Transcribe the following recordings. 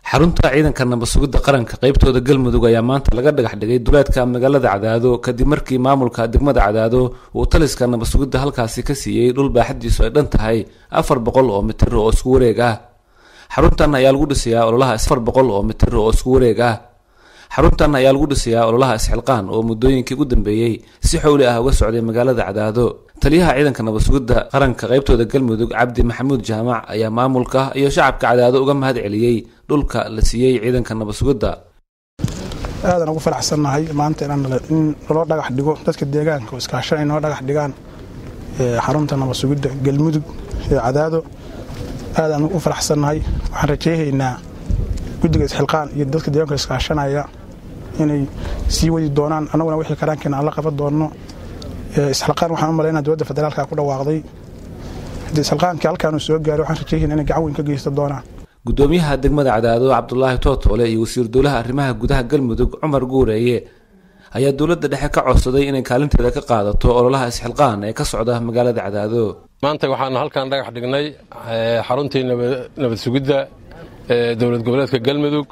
xarunta ciidanka nabasugidda qaranka qaybtooda galmudug ayaa maanta laga dhagax dhigay duleedka magaalada cadaado kadib markii maamulka degmada cadaado uu taliska nabasugidda halkaasi ka siiyey dhul baaxadiisu ay dhan tahay afar boqol oo mitir oo isku wareeg ah xaruntan ayaa lagu dhisayaa ololaha afar boqol oo mitir oo isku wareeg ah xaruntan ayaa lagu dhisayaa ololaha isxilqaan oo muddooyinkii ugu dambeeyey si xowli ah uga socday magaalada cadaado taliyaha ciidanka nabasugidda qaranka qaybtooda galmudug cabdi maxamuud jaamac ayaa maamulka iyo shacabka cadaado uga mahad celiyey dhulka la siiyey ciidanka nabasugidda aadan ugu faraxsannahay maanta in naloo dhagax dhigo dadka deegaanka oo iskaashan ay noo dhagax dhigaan xarunta nabasugidda galmudug ee cadaado aadaan ugu faraxsannahay waxaan rajayhaynaa guddiga isxilqaan iyo dadka deegaanka iskaashanaya inay sii wadi doonaan annaguna wixii karaankeena aan la qaban doonno isxilqaan waxaan u malaynaa dowladda federaalka ku dhawaaqday haddii isxilqaankii halkaanu soo gaaray waxaan rajayhaynaa inay gacan weyn ka geysta doonaan gudoomiyaha degmada cadaado cabdulaahi tootoole iyo wasiir dowlaha arrimaha gudaha galmudug cumar guureeye ayaa dowladda dhexe ka codsaday inay kaalinteeda ka qaadato ololaha isxilqaan ee ka socda magaalada cadaado maanta waxaanu halkan dhagax dhignay xaruntii nabad sugidda dowlad goboleedka galmudug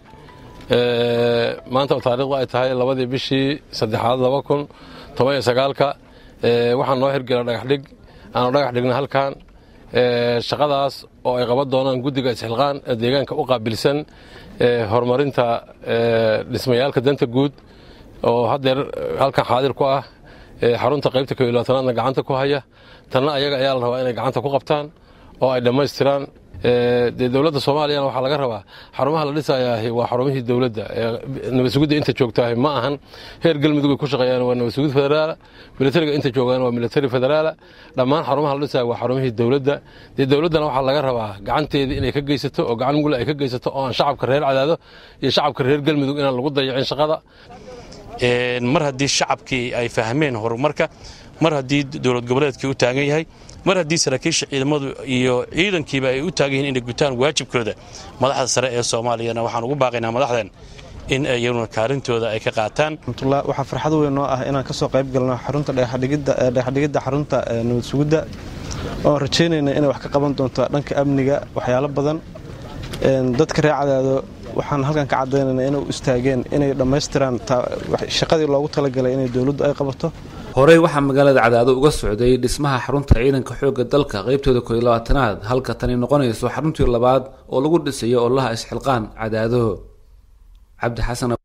maanta oo taariikhdu ay tahay labadii bishii saddexaad laba kun toban iyo sagaalka waxaan noo hirgela dhagaxdhig aanu dhagax dhignay halkan shaqadaas oo ay qaban doonaan guddiga isxilqaan ee deegaanka u qaabilsan horumarinta dhismayaalka danta guud oo haddeer halkan xaadir ku ah xarunta qaybta ko iyo labaatanaadna gacanta ku haya tanna ayaga ayaa la rabaa inay gacanta ku qabtaan oo ay dhammaystiraan dee dowladda soomaaliyana waxaa laga rabaa xarumaha la dhisayaah waa xarumihii dowladda nabadsugidda inta joogtaah ma ahan heer galmudug ay ku shaqeeyaan waa nabadsugid federaala militariga inta joogaan waa militari federaala dhammaan xarumaha la dhisaya waa xarumihii dowladda dee dowladdana waxaa laga rabaa gacanteedii inay ka geysato oo gacan mugla ay ka geysato oo aan shacabka reer cadaado iyo shacabka reer galmudug inaan lagu dayacin shaqada mar haddii shacabkii ay fahmeen horumarka mar haddii dowlad goboleedkii u taagan yahay mar haddii saraakiisha ciidamadu iyo ciidankiiba ay u taagan yihiin inay gutaan waajibkooda madaxda sare ee soomaaliyana waxaan ugu baaqaynaa madaxdan in iyaguna kaalintooda ay ka qaataan waxaa farxad weyn noo ah inaan ka soo qayb galno xarunta dhagaxdhigidda xarunta nabad sugidda oon rajaynayna inay wax ka qaban doonto dhanka amniga waxyaalo badan dadka reer cadaado waxaan halkan ka caddaynayna inay u istaageen inay dhammaystiraan shaqadii loogu talagalay inay dowladdu ay qabato horey waxaa magaalada cadaado uga socday dhismaha xarunta ciidanka xoogga dalka qaybtooda kooiyo labaatanaad halka tani noqonayso xaruntii labaad oo lagu dhisayo ololaha isxilqaan cadaado cabdi xasan